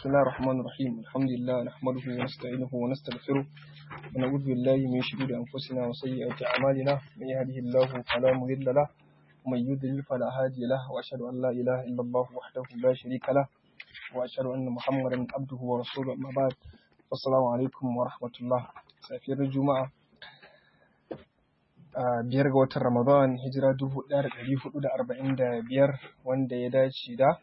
بسم الله الرحمن الرحيم الحمد لله نحمده ونستعينه ونستغفره ونعوذ بالله من شرور أنفسنا وسيئات أعمالنا من يهده الله فلا مضل له ومن يضلل فلا هادي له وأشهد أن لا إله إلا الله وحده لا شريك له وأشهد أن محمدا عبده ورسوله أما بعد السلام عليكم ورحمة الله سافر الجمعة a biyar ga watan Ramadan hijira dubu ɗaya da ɗari hudu da arba'in da biyar wanda ya dace da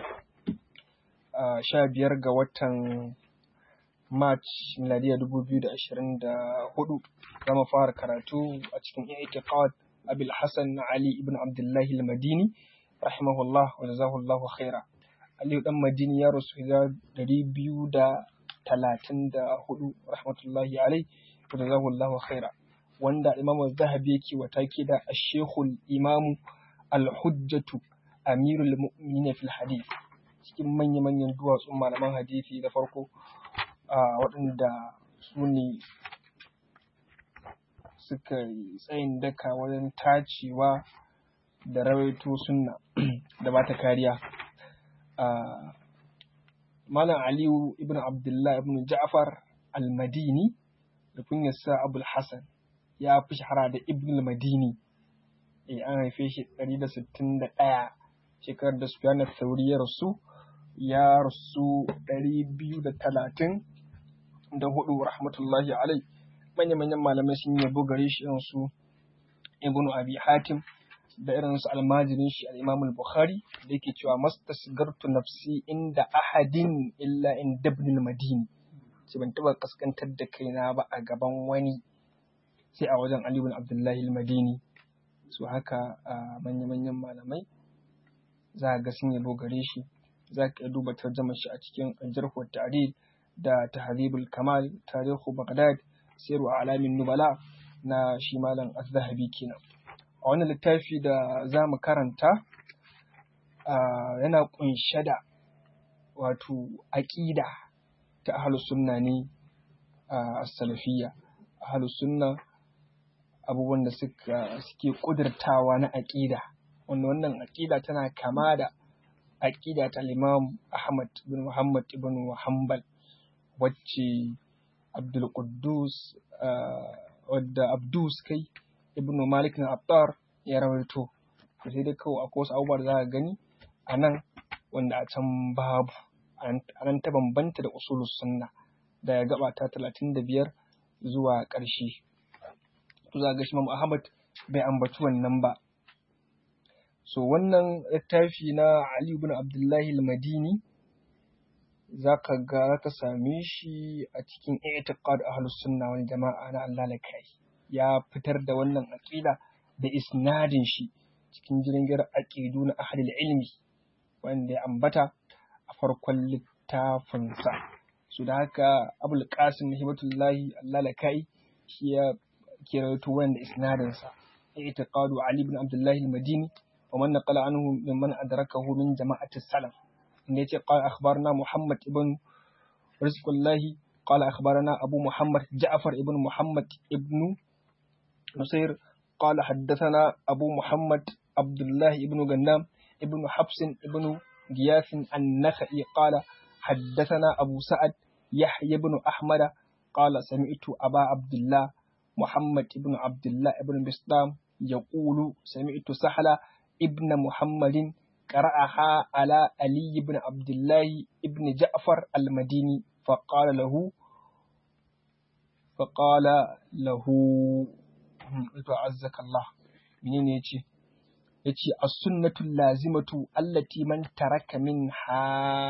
a sha biyar ga watan March miladiya dubu biyu da ashirin da hudu za mu fara karatu a cikin i'tiqad Abil Hassan Ali ibn Abdullahi al-Madini rahimahullah wa jazahullahu khaira Aliyu dan Madini ya rasu hijira ɗari biyu da talatin da hudu rahmatullahi alai wa jazahullahu khaira wanda Imam Zahabi yake wa take da Ashekul Imamu Al-Hujjatu Amirul Mu'minin fil Hadith cikin manya-manyan duwatsun malaman hadisi da farko a waɗanda su ne suka yi tsayin daka wajen tacewa da rawaito sunna da bata kariya Malam Aliyu ibn Abdullah ibn Ja'far Al-Madini da kunyarsa Abul Hassan ya fi shahara da Ibn al-Madini eh an haife shi 161 shekarar da Sufyan al-Thawri ya rasu ya rasu 230 da hudu rahmatullahi alai manya manyan malamai sun yabo gare shi irin su Ibn Abi Hatim da irin su almajirin shi al-Imam al-Bukhari da yake cewa mastasgartu nafsi inda ahadin illa in Ibn al-Madini sai ban taba kaskantar da kaina ba a gaban wani sai a wajen Ali bin Abdullahi al-Madini su haka a manya-manyan malamai za ga sun yabo gare shi za ka iya duba tarjamar shi a cikin aljarhu ta'dil da tahribul kamal tarihu baghdad siru alamin nubala na shi malam az-zahabi kenan a wannan littafi da za mu karanta yana kunshe da wato aqida ta ahlus sunna ne a salafiyya ahlus sunna abubuwan da suka suke ƙudurtawa na aƙida wanda wannan aƙida tana kama da aƙida ta Imam Ahmad bin Muhammad ibn Hanbal wacce Abdul Quddus wadda Abdus kai ibn Malik na Attar ya rawaito to sai dai kawai akwai wasu abubuwa da za ka gani a nan wanda a can babu a nan ta bambanta da usulus sunna da gaba ta talatin da biyar zuwa ƙarshe to za ga shi Imam Ahmad bai ambaci wannan ba. So wannan littafi na Ali ibn Abdullahi al-Madini za ka ga ka same shi a cikin i'tiqad ahlus sunna wal jama'a na Allah lakai ya fitar da wannan aqida da isnadin shi cikin jirgin aqidu na ahlul ilmi wanda ya ambata a farkon littafinsa. So da haka Abul Qasim Hibatullahi Allah lakai shi ya كيرتو وين إسناد اعتقاد علي بن عبد الله المديني ومن نقل عنه ممن أدركه من جماعة السلف نيتي قال أخبرنا محمد بن رزق الله قال أخبرنا أبو محمد جعفر ابن محمد ابن نصير قال حدثنا أبو محمد عبد الله ابن غنام ابن حبس ابن غياث النخعي قال حدثنا أبو سعد يحيى بن أحمد قال سمعت أبا عبد الله محمد ابن عبد الله ابن بسلام يقول سمعت سحلة ابن محمد قرأها على علي بن عبد الله ابن جعفر المديني فقال له فقال له عزك الله منين يجي يجي السنة اللازمة التي من ترك منها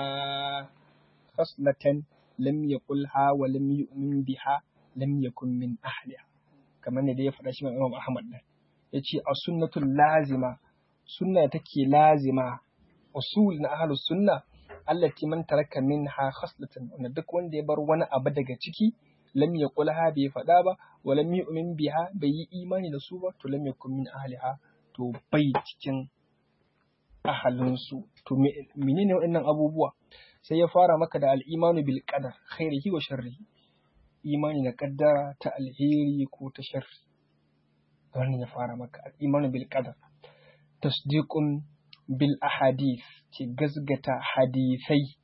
خصلة لم يقلها ولم يؤمن بها لم يكن من أهلها kamar ne da ya faɗa shi mai Imam Ahmad ɗin ya ce a sunnatul lazima sunna take lazima usul na ahlus sunna allati man taraka minha khaslatan wanda duk wanda ya bar wani abu daga ciki lam yaqulha bai faɗa ba wa lam yu'min biha bai yi imani da su ba to lam yakun min ahliha to bai cikin ahalin su to menene waɗannan abubuwa sai ya fara maka da al-imanu bil qadar khairihi wa sharrihi imani da kaddara ta alheri ko ta sharri wannan ya fara maka imani bil qadar tasdiqun bil ahadith ce gazgata hadisai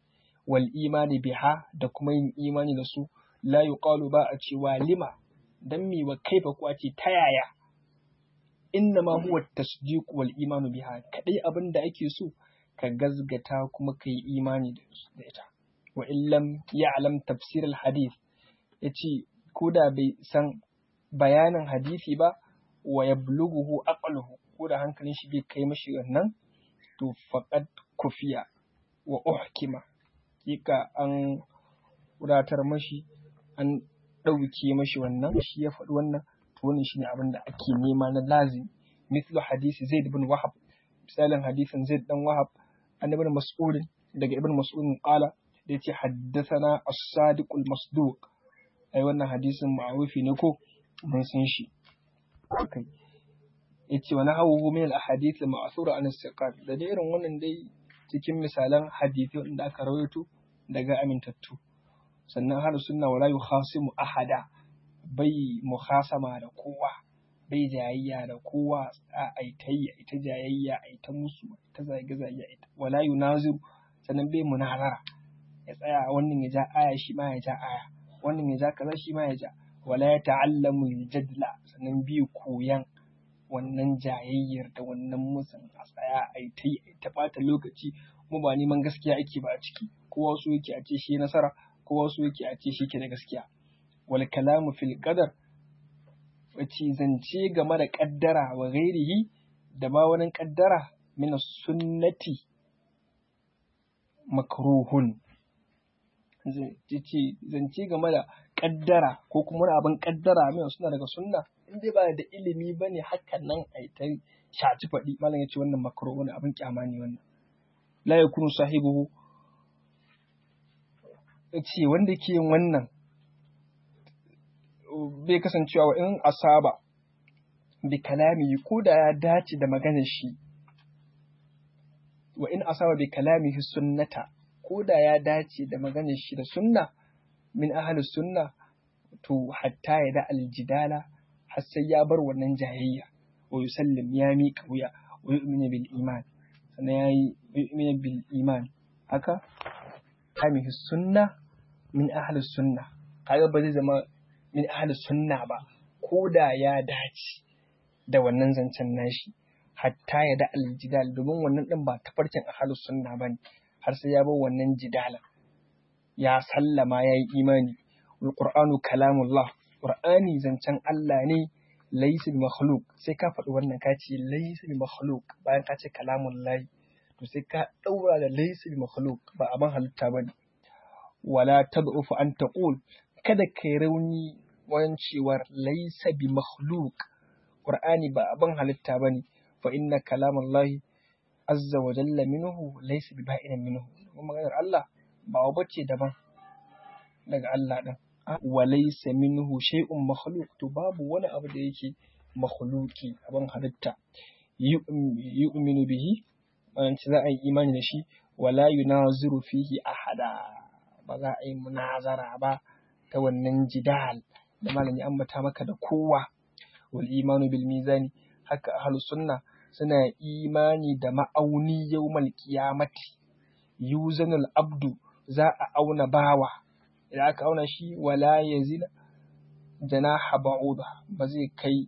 wal imani biha da kuma yin imani da su la yuqalu ba a cewa lima dan mi wa kaifa ko a ce ta yaya inna ma huwa tasdiq wal imanu biha kadai abin da ake so ka gazgata kuma ka yi imani da ita wa illam ya'lam tafsir al hadith yace ko da bai san bayanin hadisi ba wa yablughu aqluhu ko da hankalin shi bai kai mashi wannan to faqad kufiya wa uhkima kika an wadatar mashi an ɗauke mashi wannan shi ya faɗi wannan to wannan shine abin da ake nema na lazim mithlu hadisi zaid ibn wahab misalin hadisin zaid dan wahab an ibn mas'ud daga ibn mas'ud qala da yace haddathana as-sadiq al-masduq ai wannan hadisin ma'rufi ne ko mun san shi okay yace wa nahawu min al-ahadith al-ma'thura an as-siqat da dai irin wannan dai cikin misalan hadisi wanda aka rawaito daga amintattu sannan har sunna wala yukhasimu ahada bai mukhasama da kowa bai jayayya da kowa a aitai ita jayayya aita musu ta zage zage ita wala yunaziru sannan bai munazara ya tsaya wannan ya ja aya shi ma ya ja aya wannan ya ja kaza shi ma ya ja wala ya ta'allamu jadla sannan bi koyan wannan jayayyar da wannan musun a tsaya a yi ta yi ta ɓata lokaci kuma ba neman gaskiya ake ba a ciki kowa su yake a ce shi nasara kowa su yake a ce shi ke da gaskiya wal kalamu fil qadar wace zance game da kaddara wa ghairihi da ma wani kaddara min sunnati makruhun ce zance game da kaddara ko kuma wani abin kaddara mai suna daga sunna in dai ba da ilimi ba ne hakan nan a ta shaci faɗi malam ya ce wannan makaro wani abin kyama ne wannan la ya kunu sahibu ce wanda ke yin wannan bai kasancewa wa in asaba bi kalami ko da ya dace da maganar shi wa in asaba bi kalamihi sunnata ko da ya dace da maganar shi da sunna min ahli sunna to hatta ya da aljidala har sai ya bar wannan jayayya wa yusallim ya miƙa wuya wa yu'minu bil iman sannan ya yi yu'minu bil iman haka kamihi sunna min ahli sunna kaga ba zai zama min ahli sunna ba ko da ya dace da wannan zancen nashi hatta ya da aljidal domin wannan din ba tafarkin ahli sunna bane har sai ya bar wannan jidala ya sallama ya yi imani wal qur'anu kalamullah qur'ani zancen Allah ne laysa bi makhluq sai ka faɗi wannan ka ce laysa bi makhluq bayan ka ce kalamullah to sai ka daura da laysa bi makhluq ba abin halitta bane wala tad'ufu an taqul kada kai rauni wajen cewar laysa bi makhluq qur'ani ba abin halitta bane fa inna kalamallahi azza wa jalla minhu laysa bi ba'in minhu kuma maganar Allah ba wa bace daban daga Allah din wa laysa minhu shay'un makhluq to babu wani abu da yake makhluqi abin halitta yu'minu bihi wannan za a yi imani da shi wala yunaziru fihi ahada ba za a yi munazara ba ta wannan jidal da malami ambata maka da kowa wal imanu bil mizani haka ahlus sunna suna imani da ma'auni yawmal qiyamati yuzanul abdu za a auna bawa idan aka auna shi wala yazina janaha ba'uda ba zai kai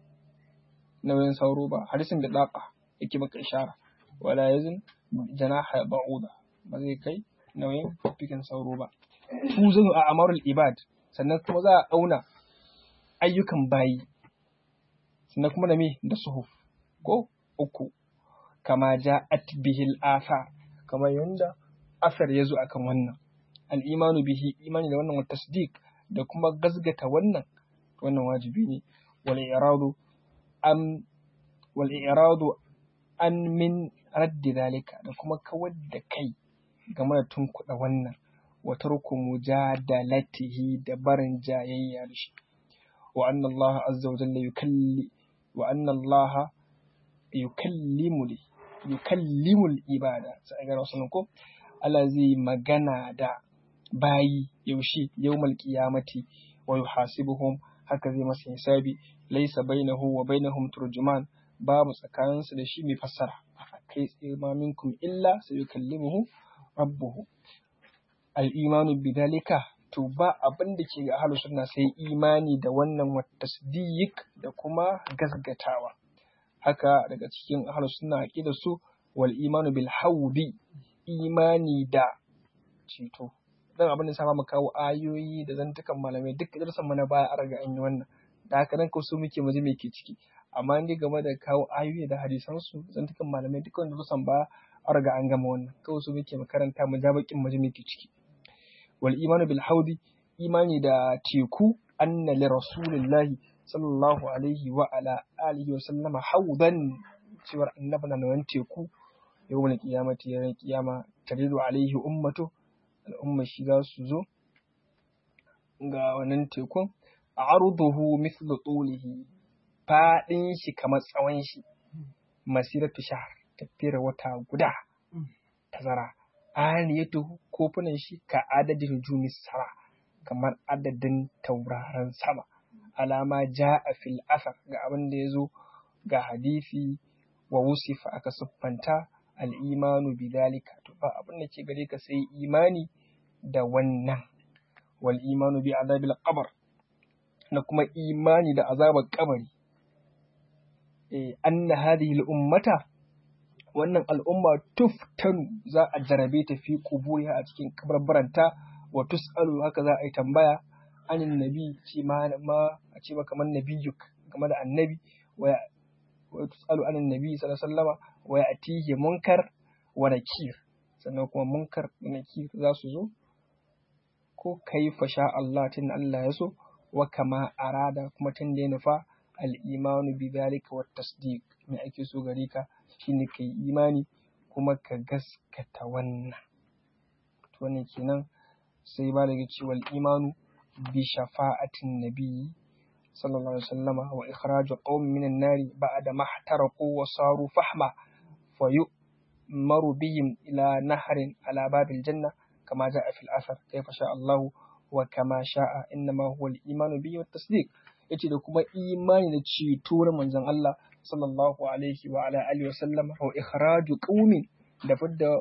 nauyin sauro ba hadisin da daqa yake maka ishara wala yazin janaha ba'uda ba zai kai nauyin fikin sauro ba tuzanu a amarul ibad sannan kuma za a auna ayyukan bayi sannan kuma da me da suhuf ko uku kama ja'at bihil athar kamar yanda asar ya zo akan wannan al'imanu bihi imani da wannan tasdiq da kuma gazgata wannan wannan wajibi ne wal iradu am wal iradu an min raddi dalika da kuma kawar da kai game da tunkuɗa wannan wa tarku mujadalatihi da barin jayayya da shi wa anna Allah azza wa jalla yukalli wa anna Allah yukallimu yukallimul ibada sai ga rasulun ko Allah zai magana da bayi yaushe yawmal qiyamati wa yuhasibuhum haka zai masa hisabi laysa bainahu wa bainahum turjuman babu tsakaninsu da shi mai fassara kai tsaye ma minkum illa sayukallimuhu rabbuhu al-imanu bidalika to ba abin da ke ga ahlus sunna sai imani da wannan wa tasdiq da kuma gasgatawa haka daga cikin ahlus sunna aqida su wal imanu bil hawdi imani da ceto dan abin da sama mu kawo ayoyi da zantukan malamai duk darsan mu na baya an riga an yi wannan da haka nan ko su muke mu ji me ke ciki amma ni game da kawo ayoyi da hadisan su zantukan malamai duk wanda darsan baya an riga an gama wannan kawai su muke makaranta mu ja bakin mu ji me ke ciki wal imanu bil hawdi imani da teku anna li rasulillahi sallallahu alaihi wa ala alihi wa sallama hawdan cewar annabi na nan teku yawmal qiyamati ya kiyama taridu alaihi ummatu al'umma shi za su zo ga wannan tekun arduhu mithlu tulihi fadin shi kamar tsawon shi masiratu shahr tafiyar wata guda tazara aniyatu kofunan shi ka adadin jumis sama kamar adadin tauraron sama alama ja'a fil asar ga abin da ya zo ga hadisi wa wusifa aka siffanta al'imanu bidalika to ba abin da ke gare ka sai imani da wannan wal imanu bi azabil qabr na kuma imani da azabar kabari eh anna hadhihi al ummata wannan al'umma tuftanu za a jarabe ta fi kuburiha a cikin kabarbaranta wa tus'alu haka za a yi tambaya anin nabi ce ma a ce ma kamar nabiyuk game da annabi wa tus'alu anin nabi sallallahu alaihi wasallama wa ya'tihi munkar wa nakir sannan kuma munkar da nakir za su zo ko kaifa sha Allah tun Allah ya so wa kama arada kuma tun da ya nufa al-imanu bi dhalika wa tasdiq me ake so gare ka shine kai imani kuma ka gaskata wannan to wannan kenan sai ba daga cewa imanu bi shafa'atin nabi sallallahu alaihi wasallama wa ikhraju qaumin minan nari ba'da mahtaraqu wa saru fahma fa yu'maru bihim ila nahrin ala babil janna kama ja'a fil athar kayfa sha Allah wa kama sha'a innama huwa al-imanu bihi wat tasdiq yace da kuma imani da ceto na manzon Allah sallallahu alaihi wa ala alihi wa sallam wa ikhraju qaumin da fidda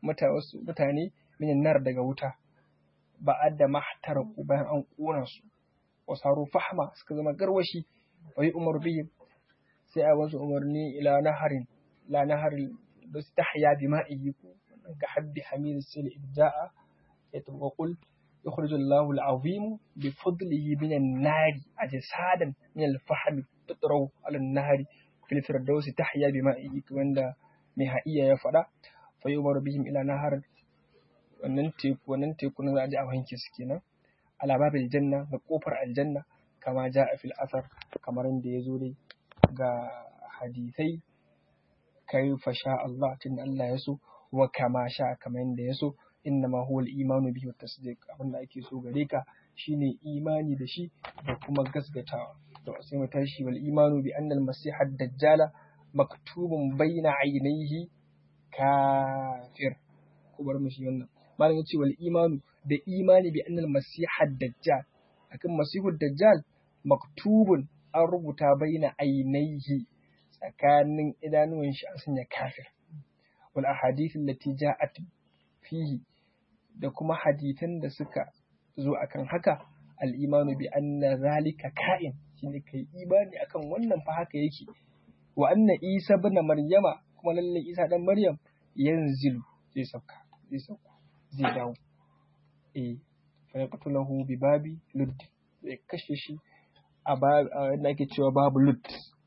mutane minan nar daga wuta ba'adda mahtaraku bayan an kona su wa saru fahma suka zama garwashi wa yi umar bihim sai a wasu umarni ila naharin la naharin da su tahya bi ma'ihi ko ga habbi hamid sil ibda'a ya tuba qul يخرج الله العظيم بفضله من النار أجسادا من الفحم تطرو على النهر في الفردوس تحيا بمائه كمان مهائية يفدا فيؤمر بهم إلى نهر wannan teku wannan teku na za a ji a wanke su kenan ala babil janna ga kofar aljanna kama ja a fil asar kamar inda ya zo dai ga hadisai kai fa sha Allah tun Allah ya so wa kama sha kamar inda ya so innama huwa al-imanu bihi wa tasdiq abinda ake so gare ka shine imani da shi da kuma gasgatawa to sai mu tashi wal imanu bi anna al-masih ad-dajjala maktubun bayna aynayhi kafir ko bar mu shi wannan malam yace wal imanu da imani bi anna al-masih ad-dajjal akan masihud dajjal maktubun an rubuta bayna aynayhi tsakanin idanuwan shi an sanya kafir wal ahadith allati ja'at fihi da kuma hadithan da suka zo akan haka al'imanu bi anna zalika ka'in shine kai imani akan wannan fa haka yake wa anna isa ibn maryama kuma lalle isa dan maryam yanzilu zai sauka zai sauka zai dawo eh fa yaqtulahu bi babi lud zai kashe shi a ba da ake cewa babu lud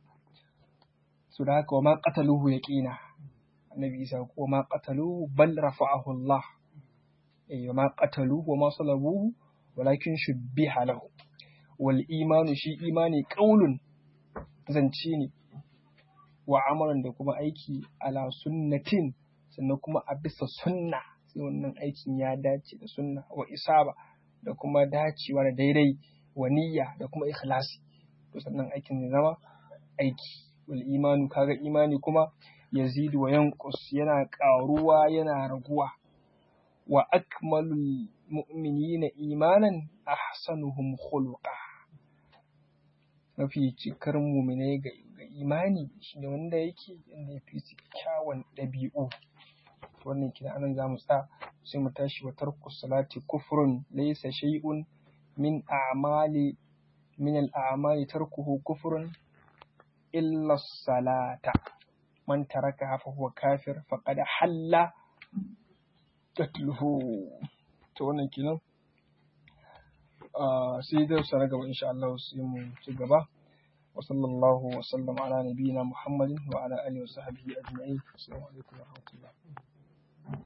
su da haka wa ma qataluhu yaqina annabi isa ko ma qataluhu bal rafa'ahu Allah eh ma qataluhu wa ma salabuhu walakin shubbiha lahu wal imanu shi imani qaulun zance ne wa amalan da kuma aiki ala sunnatin sannan kuma a bisa sunna sai wannan aikin ya dace da sunna wa isaba da kuma dacewa da daidai wa niyya da kuma ikhlasi to sannan aikin zai zama aiki wal imanu kaga imani kuma yazidu wa yanqus yana ƙaruwa yana raguwa wa akmalul mu'minina imanan ahsanuhum khuluqa mafi cikar muminai ga imani shine wanda yake inda ya fi kyawun ɗabi'u to wannan kina anan za mu tsaya sai mu tashi wa tarku salati kufrun laysa shay'un min a'mali min al-a'mali tarkuhu kufrun illa salata man taraka fa huwa kafir faqad halla qatluhu to wannan kenan sai da sa gaba insha Allah sai mu ci gaba wa sallallahu wa sallam ala nabiyyina muhammadin wa ala alihi wa sahbihi ajma'in assalamu alaikum wa rahmatullah